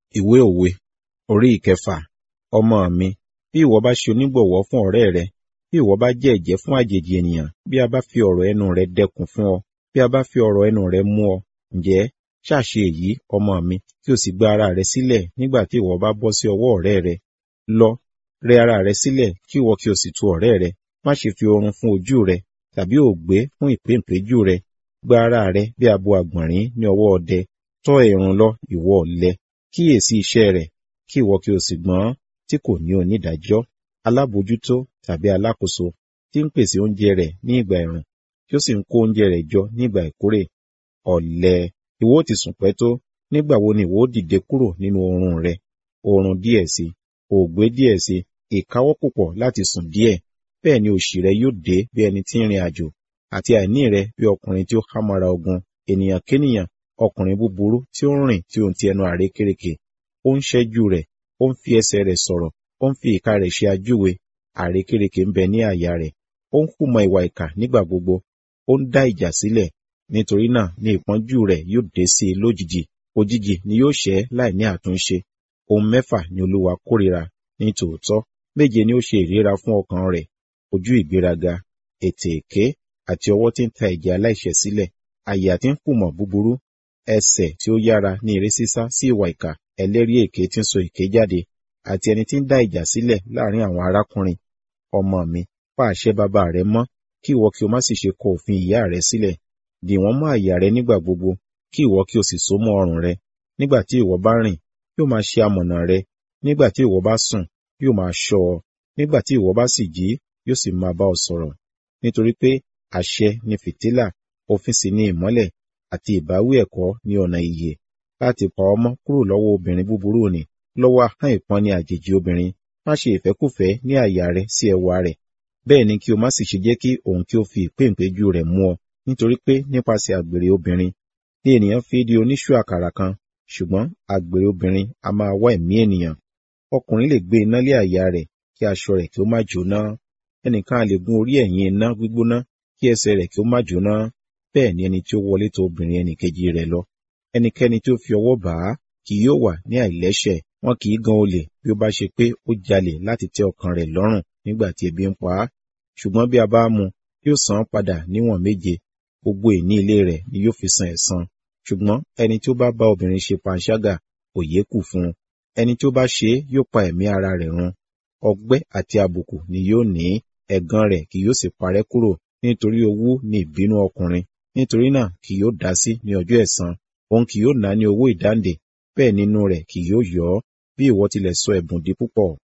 Ìwé òwe orí ìkẹfà. Ọmọ mi, bí ìwọ bá ṣe onígbọ̀wọ́ fún ọ̀rẹ́ rẹ, bí ìwọ bá jẹ́ ẹ̀jẹ́ fún àjèjì ènìyàn, bí a bá fi ọ̀rọ̀ ẹnu rẹ dẹkùn fún ọ, bí a bá fi ọ̀rọ̀ ẹnu rẹ mú ọ, ǹjẹ́ ṣàṣe èyí, ọmọ mi, kí o sì gba ara rẹ sílẹ̀ nígbà tí ìwọ bá bọ́ sí ọwọ́ ọ̀rẹ́ rẹ. Lọ, rẹ ara rẹ sílẹ̀ kí ìwọ kí o sì tu ọ̀rẹ́ rẹ. Má ṣe fi oorun fún ojú rẹ, tàbí òògbé fún ìpéǹpéjú rẹ. Gba ara rẹ bí abo àgbọ̀nrín ní ọwọ́ ọdẹ. Tọ́ ẹ̀rùn lọ, ìwọ ọ̀lẹ. Kíyèsí iṣẹ́ rẹ̀, kí ìwọ kí o sì gbọ́n tí kò ní onídàájọ́. Alábòójútó tàbí alákòóso tí ń pèsè oúnjẹ rẹ̀ ní ìgbà ẹ̀rùn, tí ó sì ń kó oúnjẹ rẹ̀ jọ ní ìgbà ìkórè. Ọ̀lẹ, ìwọ ó ti sùn pẹ́ tó, nígbà wo ni ìwọ ó dìde kúrò nínú oorun rẹ? Oorun díẹ̀ sí, òògbé díẹ̀ sí, ìkáwọ́ púpọ̀ láti sùn díẹ̀. Bẹ́ẹ̀ ni òṣì rẹ yóò dé bí ẹni tí ń rin àjò, àti àìní rẹ bí ọkùnrin tí ó hámọ́ra ogun. Ènìyàn kénìyàn, ọkùnrin búburú tí ó ń rìn tí ó ń ti ẹnu àrékérekè. Ó ń ṣẹ́jú rẹ̀, ó ń fi ẹsẹ̀ rẹ̀ sọ̀rọ̀, ó ń fi ìka rẹ̀ ṣe ajúwe. Àrékérekè ń bẹ ní àyà rẹ̀. Ó ń hùmọ̀ ìwà ìkà nígbà gbogbo. Ó ń dá ìjà sílẹ̀. Nítorí náà ni ìpọ́njú rẹ̀ yóò dé sí i lójijì. Òjijì ni yóò ṣẹ́ láì ní àtúnṣe. Ohun mẹ́fà ni Olúwa kórìíra ní tòótọ́. Méje ni ó ṣe ìríra fún ọkàn rẹ̀. Ojú ìgbéraga, ètè èké, àti ọwọ́ tí ń ta ẹ̀jẹ̀ aláìṣẹ̀ sílẹ̀. Àyà tí ń hùmọ̀ búburú, ẹsẹ̀ tí ó yára ní eré sísá sí ìwà ìkà, ẹlẹ́rìí èké tí ń sọ èké jáde, àti ẹni tí ń dá ìjà sílẹ̀ láàrin àwọn arákùnrin. Ọmọ mi, pa àṣẹ bàbá rẹ mọ́, kí ìwọ kí o má sì ṣe kọ òfin ìyá rẹ sílẹ̀. Dì wọ́n mọ́ àyà rẹ nígbà gbogbo, kí ìwọ kí o sì so mọ́ ọrùn rẹ. Nígbà tí ìwọ bá rìn, yóò máa ṣe amọ̀nà rẹ. Nígbà tí ìwọ bá sùn, yóò máa ṣọ́ ọ. Nígbà tí ìwọ bá sì jí, yóò sì máa bá ọ sọ̀rọ̀. Nítorí pé àṣẹ ni fìtílà, òfin sì ni ìmọ́lẹ̀, àti ìbáwí ẹ̀kọ́ ní ọ̀nà ìyè. Láti pa ọ mọ́ kúrò lọ́wọ́ obìnrin búburú ni, lọ́wọ́ ahọ́n ìpọ́nni àjèjì obìnrin. Má ṣe ìfẹ́kùfẹ́ ní àyà rẹ sí ẹwà rẹ̀. Bẹ́ẹ̀ ni kí o má sì ṣe jẹ́ kí òun kí ó fi ìpéǹpéjú rẹ̀ mú ọ. Nítorí pé nípasẹ̀ àgbèrè obìnrin ni ènìyàn fi di oníṣú àkàrà kan, ṣùgbọ́n àgbèrè obìnrin a máa wá ẹ̀mí ènìyàn. Ọkùnrin lè gbé iná lé àyà rẹ̀ kí aṣọ rẹ̀ kí ó má jóná. Ẹnìkan a lè gun orí ẹ̀yìn iná gbígbóná kí ẹsẹ̀ rẹ̀ kí ó má jóná. Bẹ́ẹ̀ ni ẹni tí ó wọlé tọ̀ obìnrin ẹnìkejì rẹ̀ lọ. Ẹnikẹ́ni tí ó fi ọwọ́ bà á kì yóò wà ní àìlẹ́ṣẹ̀. Wọn kì í gan olè bí ó bá ṣe pé ó jalè láti tẹ́ ọkàn rẹ̀ lọ́rùn nígbà tí ebi ń pa á. Ṣùgbọ́n bí a bá mú, yóò san án padà níwọ̀n méje. Gbogbo ìní ilé rẹ̀ ni yóò fi san ẹ̀san. Ṣùgbọ́n ẹni tí ó bá bá obìnrin ṣe panṣágà, òye kù fún un. Ẹni tí ó bá ṣe é yóò pa ẹ̀mí ara rẹ̀ run. Ọgbẹ́ àti àbùkù ni yóò ní, ẹ̀gàn rẹ̀ kì yóò sì parẹ́ kúrò. Nítorí owú ni ìbínú ọkùnrin. Nítorí náà kì yóò dá sí ní ọjọ́ ẹ̀san. Òun kì yóò ná ní owó ìdáǹdè, bẹ́ẹ̀ nínú rẹ̀ kì yóò yọ́, bí ìwọ tilẹ̀ sọ ẹ̀bùn di púpọ̀.